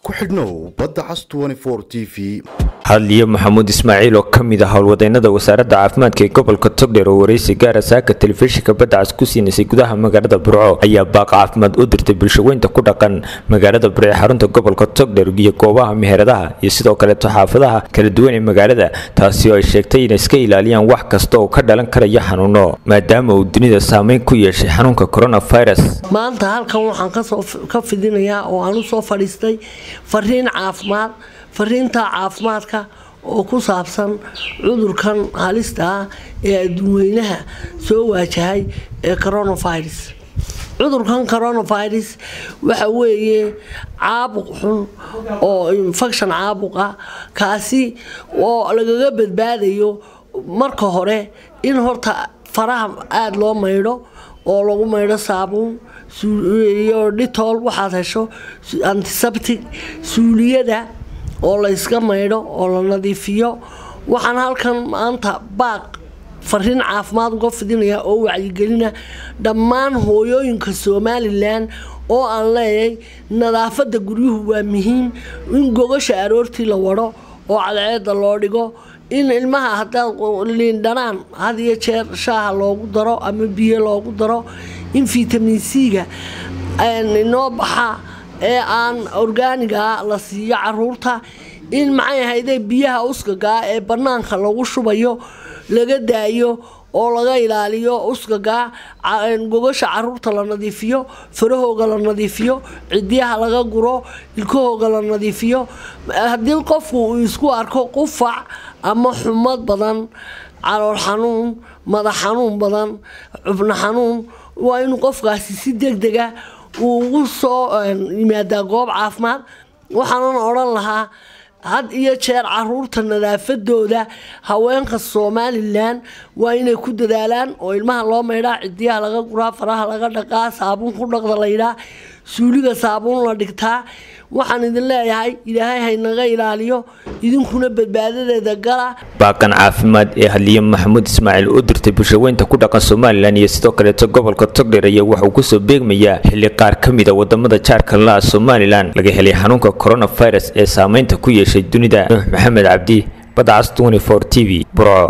ku xidhnow badda cas t v hadliye maxamuud ismaaciil oo ka mid ah howlwadeynada wasaaradda caafimaadka ee gobolka togdheer oo waraysi gaara saaka telefishinka badda cas ku siinaysay gudaha magaalada burco ayaa baaq caafimaad u dirtay bulshaweynta ku dhaqan magaalada burco ee xarunta gobolka togdheer iyo goobaha meheradaha iyo sidoo kaleeto xaafadaha kala duwan ee magaalada taasi oo ay sheegtay inay iska ilaaliyaan wax kasta oo ka dhalan karaya xanuuno maadaama uu dunida saameyn ku yeeshay xanuunka coronavirus maanta halkan waxaan ka fidinayaa oo aan usoo fadhiistay fariin caafimaad fariinta caafimaadka oo ku saabsan cudurkan halista ah ee adduunweynaha soo waajahay ee coronavirus cudurkan coronavirus waxa weeye caabuq xun oo infection caabuq ah kaasi oo lagaga badbaadayo marka hore in horta faraha aada loo maydho oo lagu maydho saabuun iyo dhitool waxaad hesho antiseptic suuliyada oo la yska maydho oo la nadiifiyo waxaan halkan maanta baaq fariin caafimaad uga fidinayaa oo wacyigelina dhammaan hooyooyinka somalilan oo aan leeyahay nadaafada guryuhu waa muhiim in gogasha aroortii la wado oo cadceeda loo dhigo in ilmaha hadaad liindhanaan had iyo jeer shaaha loogu daro ama biyo loogu daro in vitamin c-ga inoo baxa ee aan orgaaniga la siiyo caruurta in maxay ahayde biyaha uskagaa ee banaanka lagu shubayo laga daayo oo laga ilaaliyo uskagaa gogasha caruurta la nadiifiyo farahooga la nadiifiyo cidiyaha laga guro ilkahooga la nadiifiyo haddii qofku uu isku arko qufac ama xumad badan calool xanuun madax xanuun badan xubno xanuun waa inuu qofkaasi si degdega uu ugu soo yimaadaa goob caafimaad waxaanan odhan lahaa had iyo jeer caruurta nadaafadooda haweenka somalilan waa inay ku dadaalaan oo ilmaha loo maydhaa cidiyaha laga guraa faraha laga dhaqaa saabuun ku dhaqda laydhaa suuliga saabuun la dhigtaa waxaan idin leeyahay ilaahay haynaga ilaaliyo idinkuna badbaadadeeda gala baaqan caafimaad ee hadliye maxamuud ismaaciil u dirtay bulshaweynta ku dhaqan somalilan iyo sidoo kaleeto gobolka togdheer ayaa waxauu kusoo beegmayaa xilli qaar ka mid a wadamada jaarka la somalilan laga helay xanuunka coronavirus ee saameynta ku yeeshay dunida nuux maxamed cabdi badcas t v burco